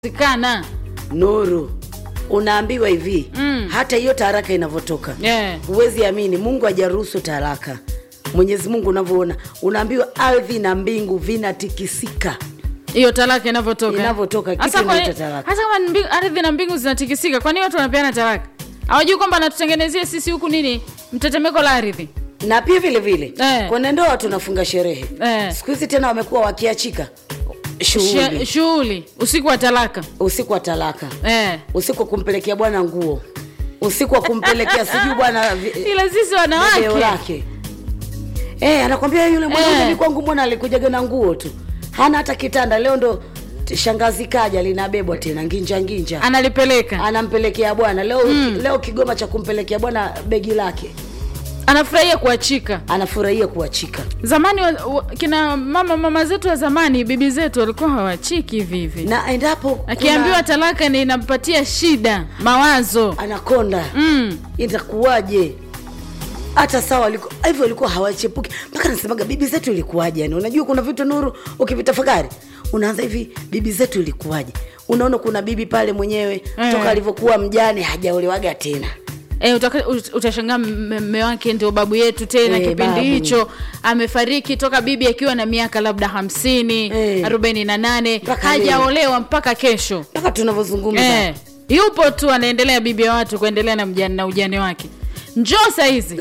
zikana Nuru, unaambiwa hivi Mm. hata hiyo taraka inavyotoka yeah. huwezi amini, Mungu hajaruhusu taraka. Mwenyezi Mungu unavyoona, unaambiwa ardhi na mbingu vinatikisika. hiyo talaka inavyotoka Inavyotoka, kitu Hasa kwa- inaitwa talaka. hasa kama mbi- ardhi na mbingu zinatikisika kwani watu wanapeana talaka hawajui kwamba anatutengenezea sisi huku nini mtetemeko la ardhi Na pia vile vile Eh. kwenye ndoa tunafunga sherehe Eh. siku hizi tena wamekuwa wakiachika She- shughuli shughuli usiku wa talaka usiku wa talaka, eh. usiku wa kumpelekea bwana nguo, usiku wa kumpelekea sijui bwana vi- ila sisi video wanawake lake eh, anakwambia yule mwanaume Eh. ni kwangu, mbona alikujaga na nguo tu, hana hata kitanda. Leo ndo t- shangazi kaja linabebwa tena nginja nginja, analipeleka anampelekea bwana leo. Leo Kigoma cha kumpelekea bwana begi lake, anafurahia kuachika anafurahia kuachika. zamani wa, wa, kina mama mama zetu wa zamani bibi zetu walikuwa hawachiki hivi hivi Na endapo kuna akiambiwa talaka ni inampatia shida mawazo anakonda mm. itakuwaje? hata sawa liko- hivyo walikuwa hawachepuki mpaka nasemaga bibi zetu ilikuwaje yani unajua kuna vitu nuru ukivitafakari unaanza hivi bibi zetu ilikuwaje unaona kuna bibi pale mwenyewe Eh. toka alivyokuwa mjane hajaolewaga tena E, utaka- ut- utashangaa mme mme wake ndio babu yetu tena Eh, kipindi babu. hicho amefariki toka bibi akiwa na miaka labda hamsini Eh. arobaini na nane Mpaka hajaolewa mpaka kesho mpaka tunavyozungumza eh, yupo tu anaendelea bibi ya watu kuendelea na, mjane, na ujane wake njoo sahizi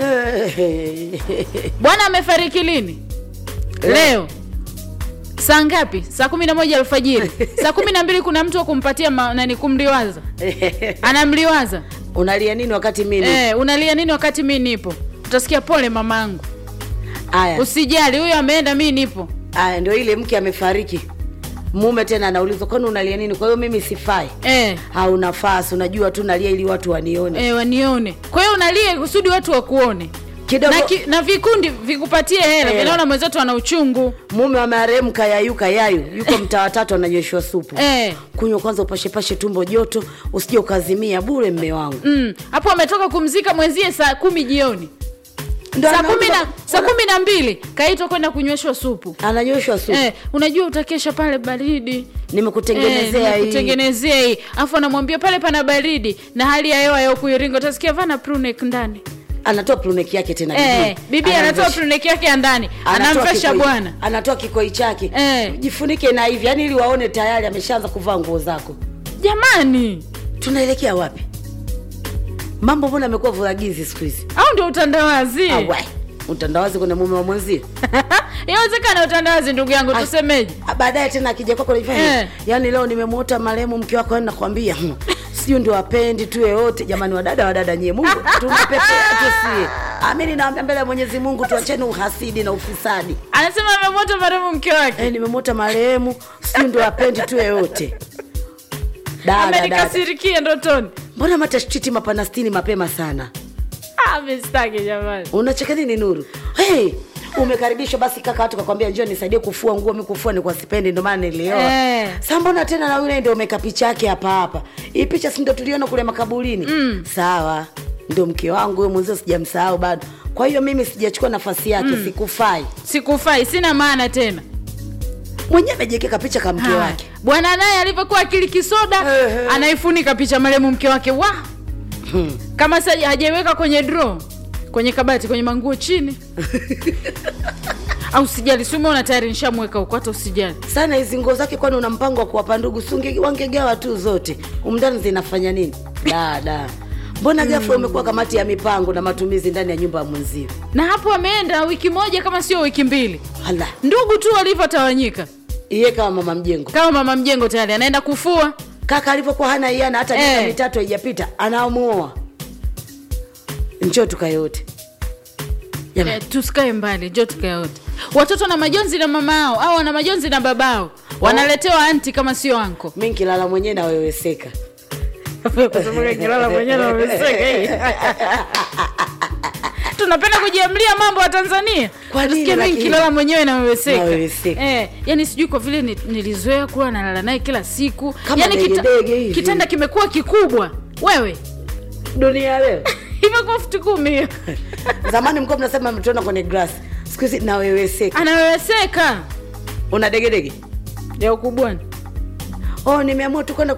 bwana amefariki lini leo saa ngapi saa kumi na moja alfajiri saa kumi na mbili kuna mtu wa kumpatia ma, nani kumliwaza anamliwaza unalia nini wakati mimi eh, unalia nini wakati mi nipo utasikia pole mamangu aya usijali huyo ameenda mi nipo aya ndio ile mke amefariki mume tena anaulizwa kwani unalia nini kwa hiyo mimi sifai eh, au nafasi unajua tu nalia ili watu wanione eh, wanione kwa hiyo unalia kusudi watu wakuone kidogo na, ki, na vikundi vikupatie hela Hela. vinaona mwenzetu ana uchungu mume wa marehemu kayayuka yayu yuko mtaa watatu ananyweshwa supu eh, kunywa kwanza upashepashe tumbo joto usije ukazimia bure mme wangu mm, hapo ametoka kumzika mwenzie saa kumi jioni Ndo saa anaomba- kumi na saa kumi na mbili kaitwa kwenda kunyweshwa supu ananyweshwa supu eh, unajua utakesha pale baridi nimekutengenezea hii kutengenezea hii afu anamwambia pale pana baridi na hali ya hewa ya kuiringa utasikia vana prunek ndani anatoa pruneki yake tena eh, bibi anatoa Anamvesha- pruneki yake ya ndani anatoa anamvesha kikoi- bwana anatoa kikoi chake Eh. jifunike na hivi yani ili waone tayari ameshaanza kuvaa nguo zako jamani tunaelekea wapi mambo mbona amekuwa vuragizi siku hizi au ndio utandawazi Awe, utandawazi kuna mume wa mwenzio inawezekana utandawazi ndugu yangu Ai. tusemeje Ah, baadaye tena akija kwako naifanya Eh. yaani leo nimemwota marehemu mke wako yani nakwambia hmm, sio ndio wapendi tu yeyote jamani wadada wadada nyie mungu tunapepea tu sie amini naambia mbele ya mwenyezi mungu tuacheni uhasidi na ufisadi anasema amemwota marehemu mke wake eh, nimemwota marehemu sio ndio wapendi tu yeyote dada dada amenikasirikia ndotoni mbona matashiti mapanastini mapema sana Ah, mistaki jamani unacheka nini nuru hey, umekaribishwa basi kaka watu kakwambia njio nisaidie kufua nguo mi kufua ni kwa sipendi ndio maana nilioa Eh. sa mbona tena na yule ndio umeka picha yake hapa hapa hii picha si ndio tuliona kule makaburini mm. sawa ndio mke wangu huyo mwenzio sijamsahau bado kwa hiyo mimi sijachukua nafasi yake mm. sikufai sikufai sina maana tena mwenyewe amejiekeka picha ka mke Haya. wake bwana naye alivyokuwa akili kisoda Ehe. anaifunika picha marehemu mke wake wa kama sa hajaiweka kwenye draw kwenye kabati kwenye manguo chini au sijali si umeona tayari nishamweka huko hata usijali sana hizi nguo zake kwani una mpango wa kuwapa ndugu si wangegawa tu zote umndani zinafanya nini dada mbona ghafla umekuwa kamati ya mipango na matumizi ndani ya nyumba ya mwenzio na hapo ameenda wiki moja kama sio wiki mbili hala ndugu tu walivyotawanyika iye kama mama mjengo kama mama mjengo tayari anaenda kufua kaka alivyokuwa hana iana hata Eh. miaka mitatu haijapita anamuoa njoo tukae wote Jamani, eh, tusikae mbali jo tukae wote watoto na majonzi na mama ao au wana majonzi na babao wanaletewa anti kama sio anko mi nkilala mwenyewe naweweseka tunapenda kujiamlia mambo ya tanzania Kwa nini Tusikie mimi lakini? nikilala mwenyewe naweweseka Naweweseka. eh, yani sijui kwa vile ni- nilizoea kuwa nalala naye kila siku Kama yani degedege hivi. kitanda kimekuwa kikubwa wewe dunia leo imekuwa futi kumi hiyo zamani mkuwa mnasema mtuona kwenye grass siku hizi naweweseka anaweweseka una degedege ya ukubwani oh nimeamua tu kwenda